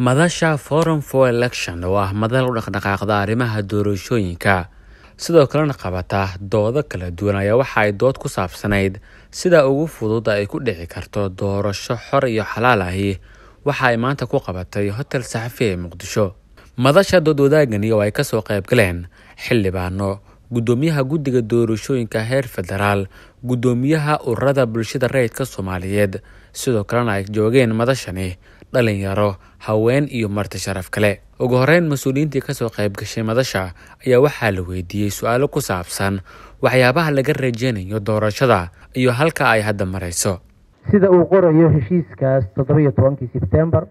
madasha forum for election oo ah madal u dhaqdhaqaaqda arrimaha doorashooyinka sidoo kalena qabata doodo kala duwan ayaa waxa ay dood ku saabsanayd sida ugu fudud ay ku dhici karto doorasho xor iyo xalaal ahi waxa ay maanta ku qabatay hotel saxafi ee muqdisho madasha dood wadaagani oo ay kasoo qayb galeen xildhibaano gudoomiyaha guddiga doorashooyinka heer federaal gudoomiyaha ururada bulshada rayidka soomaaliyeed sidoo kalena ay joogeen madashani dhalinyaro haween iyo marti sharaf kale ugu horeyn mas-uuliyiintii kasoo qayb gashay madasha ayaa waxaa la weydiiyey su-aalo ku saabsan waxyaabaha laga rajeynayo doorashada iyo halka ay hadda marayso sida uu qorayo heshiiskaas toddoba-iyo tobankii sebtembar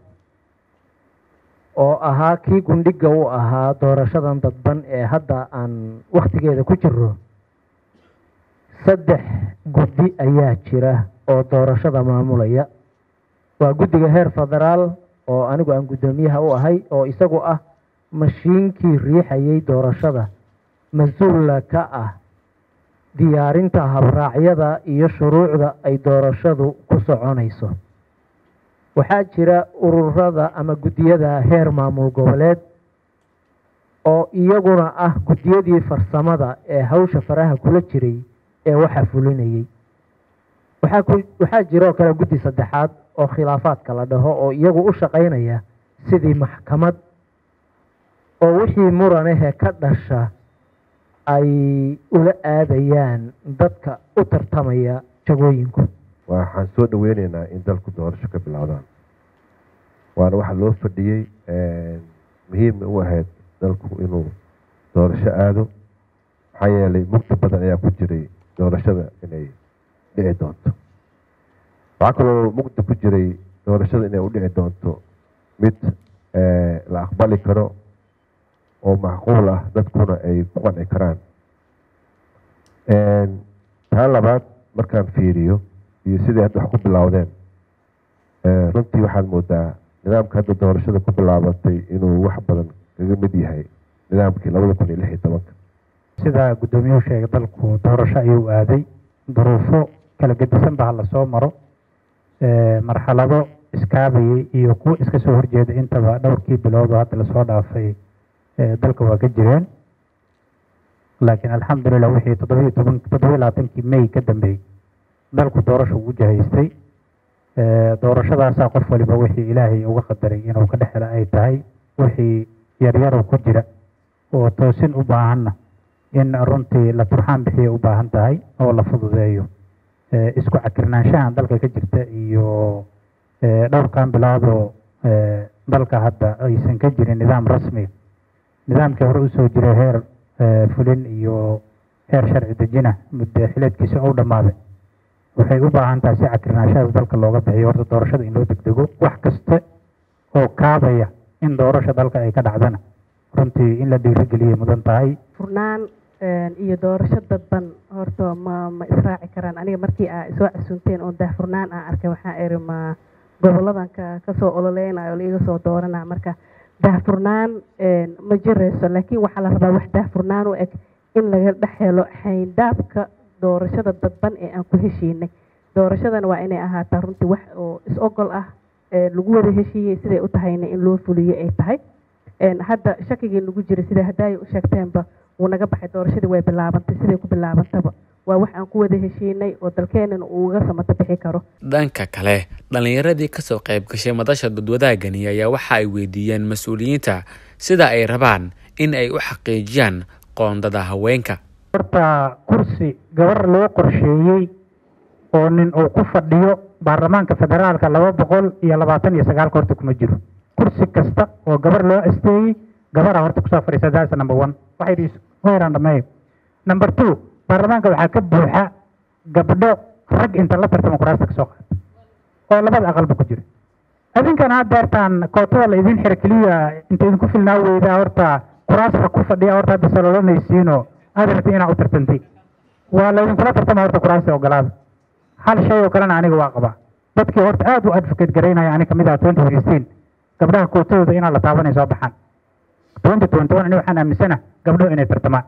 oo ahaa kii gundhiga u ahaa doorashadan dadban ee hadda aan wakhtigeeda ku jiro saddex guddi ayaa jira oo doorashada maamulaya waa guddiga heer federaal oo anigu aan guddoomiyaha u ahay oo isagu ah mashiinkii riixayay doorashada mas-uula ka ah diyaarinta habraacyada iyo shuruucda ay doorashadu ku soconayso waxaa jira ururada ama guddiyada heer maamul goboleed oo iyaguna ah guddiyadii farsamada ee hawsha faraha kula jiray ee waxa fulinayay waxaa jiroo kale guddi saddexaad oo khilaafaadka la dhaho oo iyagu u shaqaynaya sidii maxkamad oo wixii muranehe ka dhasha ay ula aadayaan dadka u tartamaya jagooyinku waxaan soo dhaweyneynaa in dalku doorasho ka bilowdaan waana waxa loo fadhiyey muhiima u ahayd dalku inuu doorasho aado maxaa yeelay mugdi badan ayaa ku jiray doorashada inay dhici doonto waxaa kaloo mugdi ku jiray doorashada inay u dhici doonto mid la aqbali karo oo macquul ah dadkuna ay ku qanci karaan taa labaad markaan fiiriyo iyo sidai hadda wax ku bilowdeen runtii waxaad moodaa nidaamka hadda doorashada ku bilaabatay inuu wax badan kaga mid yahay nidaamkii labada kun iyo lix iyo tobanka sida guddoomiyuhu sheegay dalku doorasho ayuu aaday duruufo kala gedisan ba hala soo maro marxalado iskaabayay iyo kuwa iska soo horjeeda intaba dhowrkii bilood oo hadda lasoo dhaafay dalka waa ka jireen laakiin alxamdulilah wixii toddobiyo toban toddobiyo labaatankii may ka dambeeyey dalku doorasho ugu jahaystay doorashadaasaa qof waliba wixii ilaahay uga qadaray inuu ka dhex hela ay tahay wixii yaryarow ku jira oo toosin u baahanna in runtii la turxaan bixiya u baahan tahay oo la fududeeyo isku cakirnaanshahan dalka ka jirta iyo dhowrkan biloodoo dalka hadda aysan ka jirin nidaam rasmiga nidaamkii hore usoo jiray heer fulin iyo heer sharci dejina muddo xileedkiisa ou dhammaaday waxay u baahan tahay si cakirnaashadaas dalka looga bixiyo horta doorashada in loo degdego wax kasta oo kaabaya in doorasha dalka ay ka dhacdana runtii in la dhiirigeliyay mudan tahay furnaan iyo doorasho dadban horta ma ma israaci karaan aniga markii aa soo casunteen oo daahfurnaan aan arkay waxaa iri ma goboladan ka kasoo ololeynayo la iga soo doorana marka daahfurnaan ma jirayso laakiin waxaa la rabaa wax daahfurnaan u eg in laga dhex helo xayndaabka doorashada dadban ee aan ku heshiinay doorashadana waa inay ahaataa runtii wax oo is-ogol ah lagu wada heshiiyey siday u tahayna in loo fuliyo ay tahay hadda shakigii nagu jira sida haddaaya u sheegteenba wuu naga baxay doorashadii way bilaabantay siday ku bilaabantaba waa wax aan ku wada heshiinay oo dalkeenana uu uga samato bixi karo dhanka kale dhallinyaradii kasoo qayb gashay madasha dadwadaagani ayaa waxa ay weydiiyeen mas-uuliyiinta sida ay rabaan in ay u xaqiijiyaan qoondada haweenka horta kursi gabar loo qorsheeyey oo nin uu ku fadhiyo baarlamaanka federaalka laba boqol iyo labaatan iyo sagaalka horta kuma jiro kursi kasta oo gabar loo asteeyey gabaraa horta kusoo fadhiisa that's number one waxay heeraan dhameeyo number two baarlamaanka waxaa ka buuxa gabdho rag inta la tartamo kuraasta kasoo qaata oo labada aqalba ku jira adinkan had deertaan kootada la idin xira keliya inta idinku filnaa weydaa horta kuraasta ku fadhiya horta hadda salolanaysiinoo aad rabti inaa u tartantay waa laydinkula tartama horta kuraasta ogolaada hal shay oo kalena aniga waa qabaa dadkii horta aad u advocate garaynaya ani kamid ah twenty fifteen gabdhaha kootadooda inaa la taabanay soo baxaan twenty twenty one ani waxaan aaminsana gabdho inay tartamaan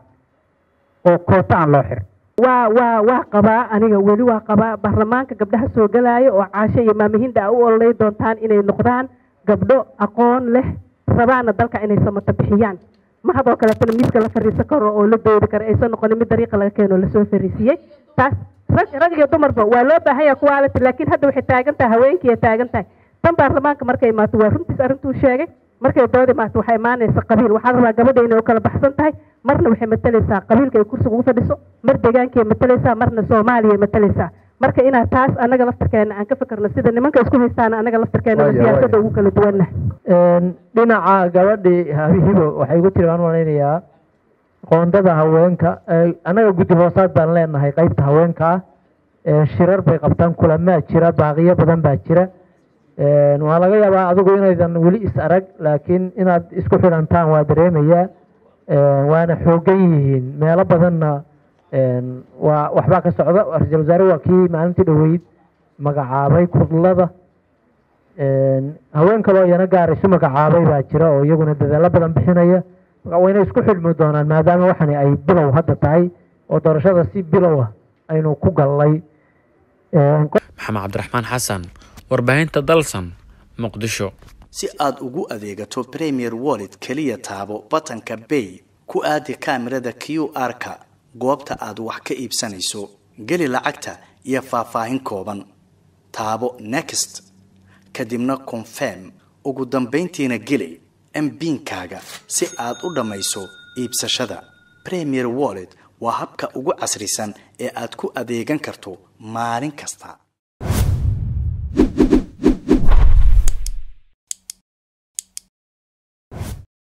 oo koota aan loo xirin waa waa waa qabaa aniga weli waa qabaa baarlamaanka gabdhaha soo galaayo oo caasho iyo maamihinda a u ololay doontaan inay noqdaan gabdho aqoon leh rabaana dalka inay samato bixiyaan mahadoo kaleetana miiska la fariisan karo oo la doodi karo aysan noqonin mid dariiqa laga keeno lasoo fariisiyey taas rag rag iyo dumarba waa loo baahan yaha quality laakiin hadda waxay taagan tahay haweenkiiay taagan tahay tan baarlamaanka markay imaato waa runtiis arrintuu sheegay markay dood imaato waxay imaanaysa qabiil waxaa rabaa gabadha inay u kala baxsan tahay marna waxay matalaysaa qabiilka ay kursiga ugu fadhiso mar deegaankay matalaysaa marna soomaaliya matalaysaa marka inaad taas anaga laftarkeena aan ka fikirno sida nimanka isku haystaan anaga laftarkeena Waaya, siyaasadda waaya. ugu kala duwanna dhinaca gabadhii habihibo waxay igu tiri waan malaynayaa qoondada haweenka ee, annaga guddi hoosaad baan leenahay qeybta haweenka ah ee, shirar bay qabtaan kulamaa jira baaqiyo badan baa jira Een, waa laga yaabaa adigu inaydan weli is arag laakiin inaad isku xidhantaan waa dareemayaa Een, waana xoogan yihiin meelo badanna een, waa waxbaa ka socda ra-iisul wasaare waa kii maalintii dhoweyd magacaabay kudlada Een, haween kaloo iyana gaar isu magacaabay baa jira oo iyaguna dadaalo badan bixinaya marka wayna isku xidhmi doonaan maadaama waxani ay bilow hadda tahay oo doorashada si bilow ah aynu ku gallay Een, maxamed cabdiraxmaan xasan warbaahinta dalsan muqdisho si aad ugu adeegato premier wallet keliya taabo batanka bay ku aadi kaamirada q r-ka goobta aad wax ka iibsanayso geli lacagta iyo faahfaahin kooban taabo next kadibna confirm ugu dambayntiina geli mbinkaaga si aad u dhammayso iibsashada premier wallet waa habka ugu casrisan ee aad ku adeegan karto maalin kasta